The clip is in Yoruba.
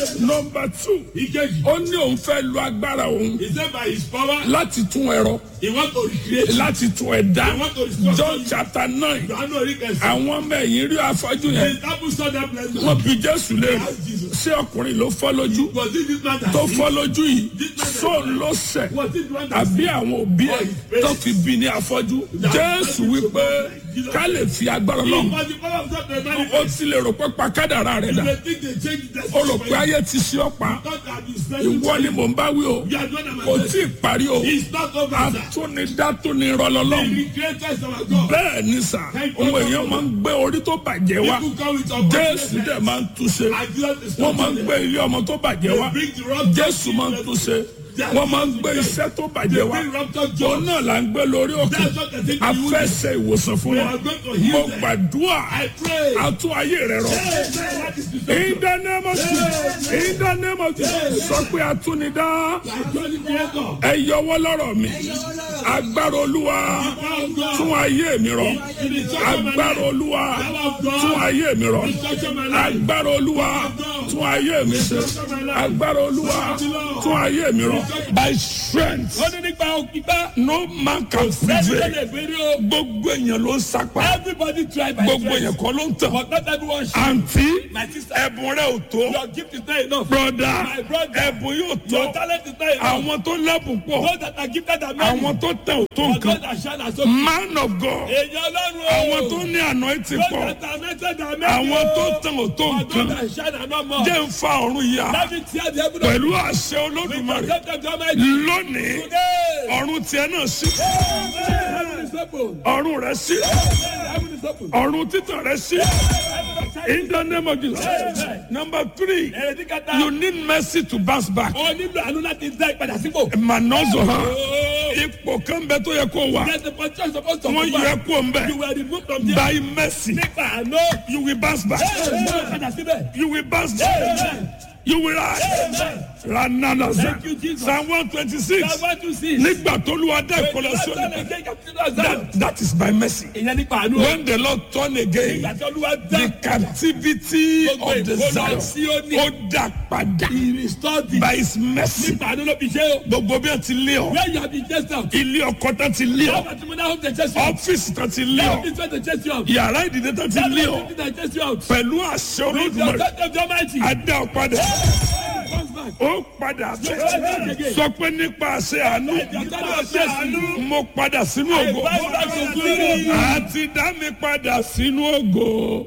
nọmba two Ìkejì. ó ní òun fẹ́ lo agbára òun He said by his power, láti tún ẹ̀rọ he want to recreate. láti tún ẹ̀dá I want to restore John you. chapter nine Yohanu Oríkẹsì. àwọn ọmọ ẹ̀yìn rí afọ́jú The yẹn disciples saw that blessing. wọ́n bi Jésù léèrè Ask Jesus. ṣé ọkùnrin ló fọ́ lójú Was it this man that tó sinned? fọ́ lójú yìí sóun ló ṣẹ̀ Was it the one that àbí àwọn òbí ẹ̀ tó fi bí ní afọ́jú Jésù wípé ká lè fi agbára sinned? lọ́hùn But the power of God may ó manifest. ti lè rò pé pàkádàrà rẹ̀ You dà may think they changed the ó rò pé ayé ti ṣe ọ́ pa God has been spending ìwọ ni mò ń bá wí o You are the one that kò manifest. tí ì parí o It's not over, sir. atúnidá tó ní rọlọ́lọ́hùn The creator is our God. bẹ́ẹ̀ ni sà òun èèyàn máa ń gbé orí tó bàjẹ́ wá People come with Jésù unfortunate dẹ̀ máa ń túnṣe And Jesus is wọ́n máa ń not gbé ilé ọmọ tó bàjẹ́ wá They bring the wrong Jésù máa ń túnṣe wọ́n máa ń gbé iṣẹ́ tó bàjẹ́ wá bring ruptured òun jaws. náà là ń gbé lórí òkè That's what they take to you. afẹ́sẹ̀ ìwòsàn fún We wọn are going to heal mo them. gbàdúrà I pray. àtún ayé rẹ rọ Hey, man, what is the in the name of Jesus in the name of Jesus sọ pé atúnidá I told the creator. ẹ yọwọ́ lọ́rọ̀ mi agbára olúwa tún ayé mi rọ agbára olúwa tún ayé mi rọ agbára olúwa tún ayé mi ṣe agbára olúwa tún ayé mi rọ by strength Ó ní nípa òkìtá. no man can Sẹ́ni tó prevail lè béèrè o. gbogbo èèyàn ló ń sapá Everybody try by gbogbo strength. èèyàn kọ́ ló ń tàn But not everyone should. àǹtí My sister. ẹ̀bùn rẹ ò tó Your gift is not enough. broda My brother. ẹ̀bùn yóò Your tó talent is not enough. àwọn tó lẹ́bùn pọ̀ Those that are gifted are many. àwọn tó tẹ̀ ò tó But nǹkan those that shine are so man of God Èèyàn ọlọ́run o. àwọn tó ní anointing Those pọ̀ that are anointed are many àwọn o. tó tẹ̀ ò tó But those nǹkan that shine are not more. jẹ́ ń fa ọ̀run yá Let me tear the heaven pẹ̀lú àṣẹ We olódùmarè protect them to Almighty. lónìí Today. ọ̀run tiẹ̀ náà sí Heaven is open. ọ̀run rẹ̀ sí Heaven is open. ọ̀run títàn rẹ̀ sí in the name of Jesus number three Èrèdí kẹta. you need mercy to bounce back O nílò àánú láti dá ìpadà sípò. manozo hàn Oh. ipò kan bẹ tó yẹ kó wà There's a position supposed to wọ́n move yẹ back. kó ń bẹ You were removed from there. by mercy Nípa àánú. you will bounce back Padà síbẹ̀. you will bounce back Amen. you will rise rananaza Thank you, Jesus. psalm one twenty six Psalm one two six. nígbà tó lu adá ìkọlọ sí òní that that is by mercy Ìyẹn nípa àánú. when the lord turn again Ìgbà tí Olúwa dá the captivity gbogbo of the ìkólọ zion sí òní. ó dá padà He restored the. by his mercy Nípa àánú ló fi ṣe o. gbogbo bí wọn ti lé ọ Where you have been chased out. ilé ọkọ tán ti lé How ọ much money have they chased you out? ọfíìsì tán ti lé How ọ much money they chased you out? yàrá ìdílé tán ti How lé much ọ money they chased you out? pẹ̀lú àṣẹ With the olódùmarè authority of the Almighty. adá ọ padà Comes back. ó padà bẹ́ẹ̀ sọ pé nípa àṣẹ àánú Nípa àṣẹ àánú. mo padà sínú ògo Bounce back to glory. àti dá mi padà sínú ògo